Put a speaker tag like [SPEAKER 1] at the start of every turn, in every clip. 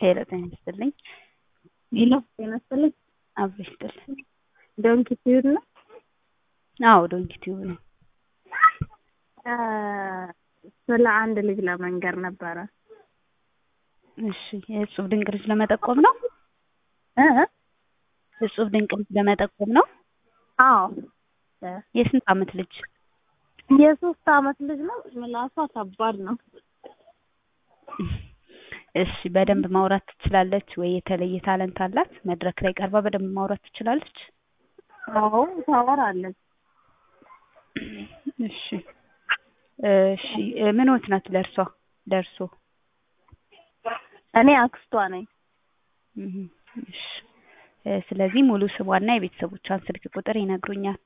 [SPEAKER 1] ሄሎ ጤና ይስጥልኝ።
[SPEAKER 2] ሄሎ ጤና ይስጥልኝ።
[SPEAKER 1] አብሮ ይስጥልኝ።
[SPEAKER 2] ዶንኪ ቲዩብ ነው?
[SPEAKER 1] አዎ ዶንኪ ቲዩብ ነው።
[SPEAKER 2] ስለ አንድ ልጅ ለመንገር ነበረ።
[SPEAKER 1] እሺ የእጹብ ድንቅ ልጅ ለመጠቆም ነው?
[SPEAKER 2] እ
[SPEAKER 1] እጹብ ድንቅ ልጅ ለመጠቆም ነው?
[SPEAKER 2] አዎ
[SPEAKER 1] የስንት ዓመት ልጅ?
[SPEAKER 2] የሶስት አመት ልጅ ነው። ምላሷ ከባድ ነው።
[SPEAKER 1] እሺ በደንብ ማውራት ትችላለች ወይ? የተለየ ታለንት አላት? መድረክ ላይ ቀርባ በደንብ ማውራት ትችላለች?
[SPEAKER 2] አዎ ታወራለች።
[SPEAKER 1] እሺ እሺ ምን ወት ናት ለእርሷ ለእርሶ?
[SPEAKER 2] እኔ አክስቷ ነኝ።
[SPEAKER 1] እህ እሺ ስለዚህ ሙሉ ስሟና የቤተሰቦቿን ስልክ ቁጥር ይነግሩኛል?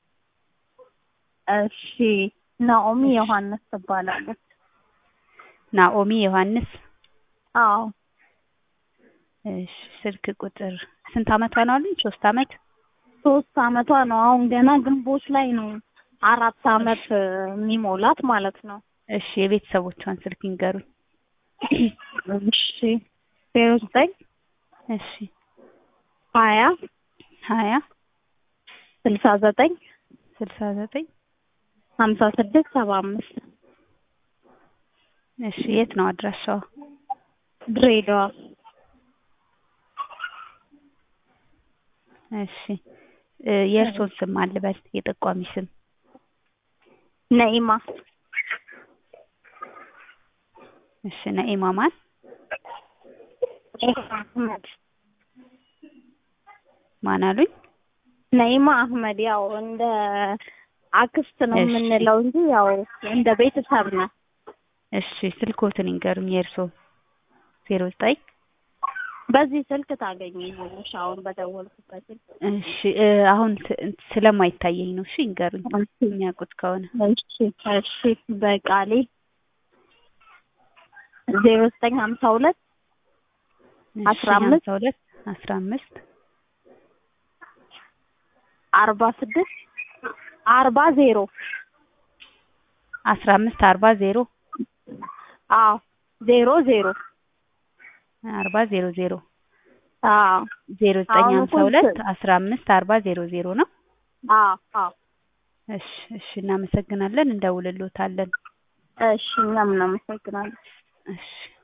[SPEAKER 2] እሺ ናኦሚ ዮሐንስ ትባላለች።
[SPEAKER 1] ናኦሚ ዮሐንስ
[SPEAKER 2] አዎ
[SPEAKER 1] እሺ ስልክ ቁጥር ስንት አመቷ ነው አሉኝ? ሶስት አመት
[SPEAKER 2] ሶስት አመቷ ነው። አሁን ገና ግንቦት ላይ ነው አራት አመት የሚሞላት ማለት ነው።
[SPEAKER 1] እሺ የቤተሰቦቿን ስልክ ይንገሩኝ?
[SPEAKER 2] እሺ ዜሮ ዘጠኝ
[SPEAKER 1] እሺ
[SPEAKER 2] ሀያ
[SPEAKER 1] ሀያ
[SPEAKER 2] ስልሳ ዘጠኝ
[SPEAKER 1] ስልሳ ዘጠኝ
[SPEAKER 2] ሀምሳ ስድስት ሰባ አምስት
[SPEAKER 1] እሺ የት ነው አድራሻዋ?
[SPEAKER 2] ድሬዳዋ።
[SPEAKER 1] እሺ የእርሶን ስም አልበል የጠቋሚ ስም?
[SPEAKER 2] ነኢማ
[SPEAKER 1] እሺ ነኢማ ማን?
[SPEAKER 2] አህመድ
[SPEAKER 1] ማን አሉኝ?
[SPEAKER 2] ነኢማ አህመድ ያው እንደ አክስት ነው
[SPEAKER 1] እሺ።
[SPEAKER 2] የምንለው እንጂ ያው እንደ ቤተሰብ ነው።
[SPEAKER 1] እሺ ስልክዎትን ይንገሩኝ የእርሶን? ዜሮ ዘጠኝ
[SPEAKER 2] በዚህ ስልክ ታገኘኛለሽ አሁን በደወልኩበት ስልክ።
[SPEAKER 1] እሺ እ አሁን ስ- ስለማይታየኝ ነው። እሺ ይንገሩኝ የሚያውቁት ከሆነ።
[SPEAKER 2] እሺ እሺ በቃሌ ዜሮ ዘጠኝ ሀምሳ ሁለት
[SPEAKER 1] እሺ
[SPEAKER 2] አስራ አምስት
[SPEAKER 1] ሀምሳ ሁለት አስራ አምስት
[SPEAKER 2] አርባ ስድስት አርባ ዜሮ
[SPEAKER 1] አስራ አምስት አርባ ዜሮ
[SPEAKER 2] አዎ ዜሮ ዜሮ
[SPEAKER 1] አርባ ዜሮ ዜሮ
[SPEAKER 2] አዎ
[SPEAKER 1] ዜሮ ዘጠኝ
[SPEAKER 2] አሁን
[SPEAKER 1] ሀምሳ
[SPEAKER 2] እኮ
[SPEAKER 1] ሁለት
[SPEAKER 2] እንትን-
[SPEAKER 1] አስራ አምስት አርባ ዜሮ ዜሮ ነው።
[SPEAKER 2] አዎ አዎ
[SPEAKER 1] እሺ እሺ እናመሰግናለን። እንደውልሎታለን።
[SPEAKER 2] እሺ እኛም እናመሰግናለን።
[SPEAKER 1] እሺ